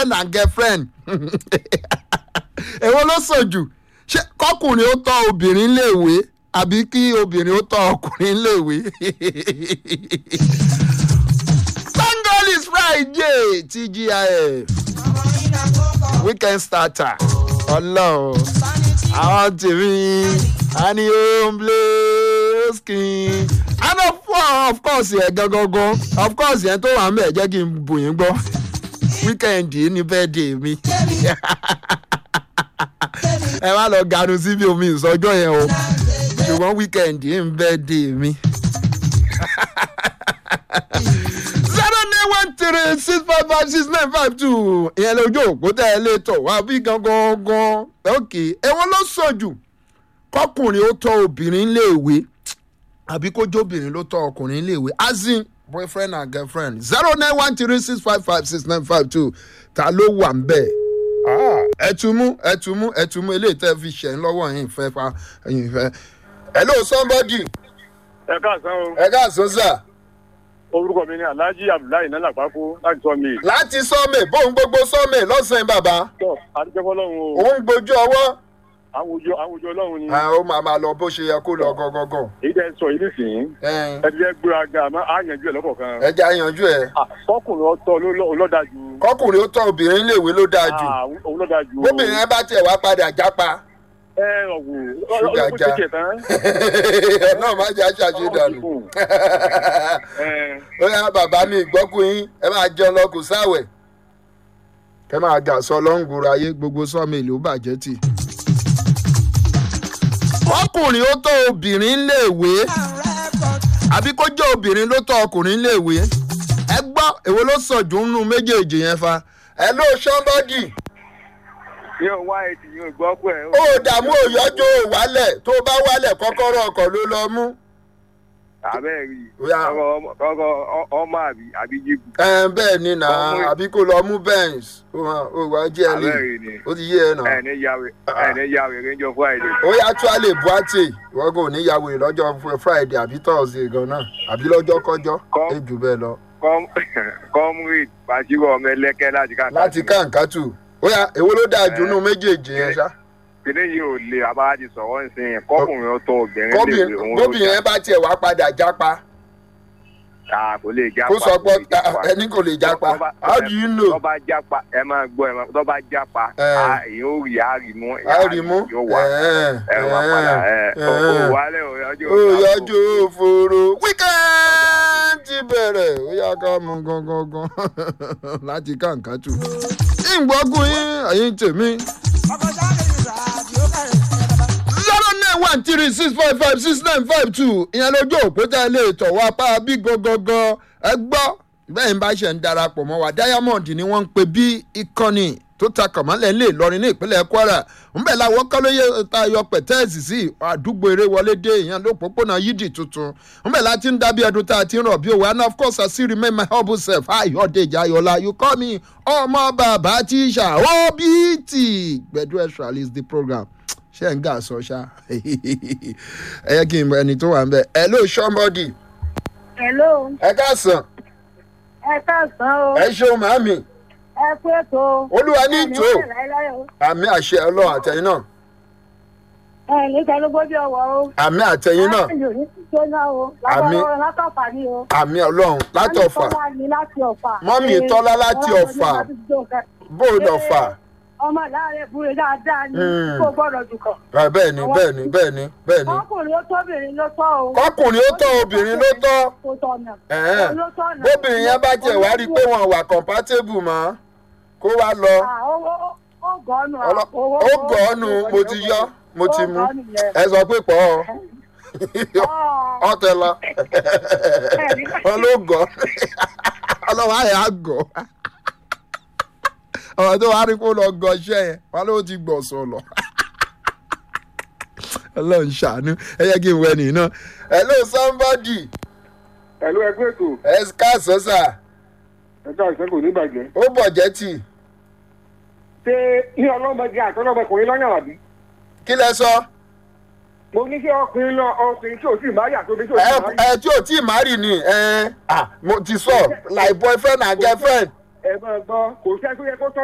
boyfriend and girlfriend èwo ló sàn jù ṣé kọkùnrin ó tọ́ obìnrin léèwé àbí kí obìnrin ó tọ́ ọkùnrin léèwé. thank god it's friday tgif weekend starter ọlọ́run àwọn tèmi a ní home skin and of, of course yẹn gangan of course yẹn tó wà ń bẹ̀ jẹ́ kí n bù yín gbọ́ weekend yìí ní birthday mi ẹ má lọ ganu síbi omi ìsọjọ́ yẹn o ṣùgbọ́n weekend yìí ń birthday mi. zero nine one three six five five six nine five two ìyẹn lójú òpó tẹ́ ẹ lè tọ̀ wá bí gangan gan ok ẹ̀wọ̀n ló sàn jù kọkùnrin ó tọ́ obìnrin léèwé àbí kójú obìnrin ló tọ́ ọkùnrin léèwé azin boyfriend and girlfriend zero nine one three six five five six nine five two ta ló wà ń bẹ̀ ẹtùmú ẹtùmú ẹtùmú eléyìí tẹ́ fi ṣẹ̀ ń lọ́wọ́ yín fẹ́ fa yín fẹ́. hello somebody ẹ káàsán o ẹ káàsán sà orúkọ mi ni alhaji abdullahi nana pákó láti sọ mi. láti sọ́mẹ̀ bóun gbogbo sọ́mẹ̀ lọ́sàn-án bàbá tọ adúgbò ọlọrun o òun gbójú ọwọ́ àwùjọ àwùjọ ọlọrun ni ó máa máa lọ bó ṣe yẹ kó lọ gangan. èyí tẹ sọ yìí nísìnyí ẹ ti fẹ gbéra ga àmọ á yanjú ẹ lọkọọkan. ẹ jẹ́ àyànjú ẹ̀ ọkùnrin ọtọ olódàjú. kọkùnrin ó tọ́ obìnrin léèwé ló dáa jù olódàjú. bóbìnrin ẹ bá tiẹ̀ wá padà jápa ẹ ọ̀wù Ṣúgà ọlọ́kùnrin já. ti kẹ̀ tán. ẹ náà má jẹ́ àṣàṣe dànù. ẹ ó yá bàbá mi ìgbọ́kùn yín ẹ máa jẹun lọ kò sáwẹ̀ kẹ máa gà sọ lọ́ngùrọ̀ ayé gbogbo sọ́mi ìlú bàjẹ́ tì. ọkùnrin ó tọ́ obìnrin léèwé àbí kó jẹ́ obìnrin ló tọ́ ọkùnrin léèwé ẹ gbọ́ èwo ló sàn jù nínú méjèèjì yẹn fa ẹ ló sọ́mbọ́dì yóò wá ètì yóò gbọ́ pé. ó dààmú òyọ́jọ́ wálẹ̀ tó bá wálẹ̀ kọ́kọ́rọ́ ọkọ̀ ló lọ mú. àbẹ́ rí Ó yá. kọ́kọ́ ọmọ àbí àbí jíìpù. ẹ bẹ́ẹ̀ ni nà Ọmọ- àbí kó lọ mú benz ó hàn ó wá jẹ́ ẹ lè àbẹ́ rí ni ó ti yé ẹ nà. ẹni yàwé ẹni yàwé rẹjọ friday. ó yá tó a lè bu àtè ìwọ́n kò ní yàwó rẹ̀ lọ́jọ́ fún friday àbí thursday gan náà àbí lọ́jọ́ kọjọ́ Kọ́. ẹ jù bẹ́ẹ̀ lọ. comrade basiru ọmọ ẹlẹ́kẹ́ láti ká. láti kàǹkàtù ó yá èwo ló dáa jù nínú méjèèjì yẹn ṣá. kíní yìí ò le àbá ti sọ̀rọ̀ ń sìn kọ́kùnrin ó tọ́ obìnrin lè Kóbìnrin- òun ló bóbìnrin yẹn bá tiẹ̀ wá padà jápa jà kò lè jápa. kó sọ pé kò lè jápa. ẹni kò lè jápa Tọ́ba- how do you know. tọ́ba jápa ẹ máa gbọ́ ẹ máa tọ́ba jápa Ẹ. á, èyí ó rí àárí mú a rí mú yóò wá ẹ wá padà ẹ ò wálé ò yọjú ó yọjú òfòrò weekend ti bẹ̀rẹ̀ ó yá ká mú gangan láti kàǹkàtù. ìgbọ́gun yín ẹ̀yin tèmi. zero nine one three six five five six nine five two ìyẹn lójú òpótá ilé ìtọ̀ wa pa bí gangan ẹ gbọ́ bẹ́ẹ̀ ń bá ṣe ń darapọ̀ mọ́ wa diamond ni wọ́n ń pè bí ìkànnì tó ta kàmálẹ̀ lè lọrin ní ìpínlẹ̀ kwara ńbẹ̀ làwọn kọ́lóyè ta yọ pẹ̀tẹ́ẹ̀sì sí àdúgbò eré wọlé dé ìyẹn lópòpónà yídì tuntun ńbẹ̀ láti ń dábí ẹdun tá a ti ń rọ̀ bí òwe and of course i still remain my humble self ayọ̀dèjì ayọ̀lá you call me ọmọ bàbá tíṣà obt gbẹdú extra is the program ṣé ń gà sọ ṣá ẹ yẹ kí n mọ ẹni tó wà ń bẹ hello somebody Hello, ẹ káàsán ẹ káàsán o, ẹ ṣeun màámi ẹ kú ètò. olúwa ní ìtò Ẹ ní láéláé o. àmì àṣẹ ọlọ́run àtẹ̀yìn náà Ẹ ní tẹnugbójú ọwọ́ o. àmì àtẹ̀yìn náà Láti òní ti jóná o. Àmín. Lábọ̀ látọ̀fà ni o. àmì ọlọ́run látọ̀fà Mọ́mí Tọ́lá ni láti ọ̀fà. Mọ́mí Ee, Tọ́lá láti ọmọ Ọ̀fà. ọmọdé láti jó nǹkan. bóòdù ọ̀fà Ọmọ láàárẹ̀ búre dáadáa ni Hmm. kò gbọ́dọ̀ jù kàn. Ah, bẹ́ẹ̀ ni bẹ́ẹ̀ ni bẹ́ẹ̀ ni bẹ́ẹ̀ ni Ọkùnrin ó tóbìnrin ló tọ́ o. kọkùnrin ó tọ́ obìnrin ló tọ́ Kò tọ̀nà. Ẹ̀hẹ́n. Òun ló tọ̀nà. bóbìnrin yẹn bá tiẹ̀ wá rí i pé wọn wà compatible mọ́ kó wá lọ Ah, ó- ó- ó gọ́ọ̀nù. Ọlọ- Owó- ó gọ̀ọ́nù mo ti yọ mo ti Ó mú gọ̀ọ́nù yẹn. ẹ sọ pé pọ̀ ọ́ Ọ̀. ọtẹ lọ wọn ló gọ ọlọ́wọ́ àyà gọ ọ̀rọ̀ tó wá rí kó lọ gọ iṣẹ́ yẹn wọn ló ti gbọ̀ sọ̀lọ̀ ọlọ́run ṣàánú ẹ yẹ kí n wẹ nìyí náà hello somebody ẹ̀lú ẹgbẹ́ ètò ẹ káàsán sà ẹ̀ka ìṣẹ́ kò ní bàjẹ́. ó bọ̀ jẹ́ tì ṣé ní ọlọ́mọdé àti ọlọ́mọkùnrin lọ́yàn àbí? kí lẹ sọ mo ní kí ọkùnrin lọ ọkùnrin tí ò sì máa yà tóbi tí ò ẹ sì máa yà. ẹ tí ò tí ì má rì ni ẹ ah, mo ti sọ like boyfriend and girlfriend ẹ máa gbọ́ kò sẹ́ tó yẹ kó tọ́